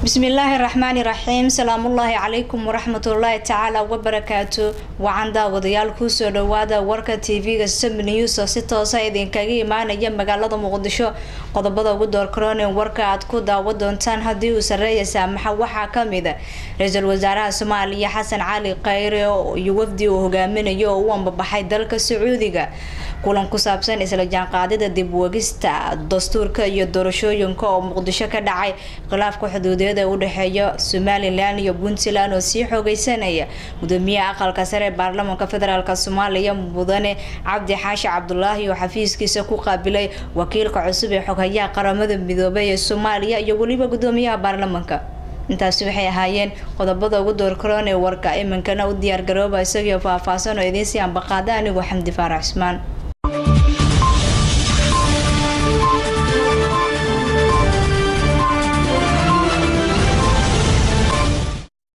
bismillaahi raxmaani raxiim salaamullaahi calaykum waraxmatullaahi tacaala wabarakaatu wacan daawadayaal kusoo dhawaada warka tv-ga sab news oo si toosa idinkaga imaanaya magaalada muqdisho qodobada ugu doorkaroone warka aad ku daawa doontaan haddii uu sareeya saamaxa waxaa kamid a ra-iisul wasaaraha soomaaliya xasan cali khayre iyo wafdi uu hogaaminayo oo u ambabaxay dalka sacuudiga kulan ku saabsan isla jaanqaadida dib wegista dastuurka iyo doorashooyinka oo muqdisho ka dhacay khilaafka xuduudeed ee udhexeeya somalilan iyo puntland oo sii xoogeysanaya gudoomiyaha aqalka sare ee baarlamaanka federaalk soomaaliya mudane cabdi xaashi cabdulaahi oo xafiiskiisa ku qaabilay wakiilka cusub ee xoghayaha qaramada midoobay ee soomaaliya iyo weliba gudoomiyaha baarlamaanka intaasi waxay ahaayeen qodobada ugu doorkaroon ee warka iminkana u diyaargarooba isagio faahfaahsan oo idiinsii ambaqaada anigoo xamdi faarax cusmaan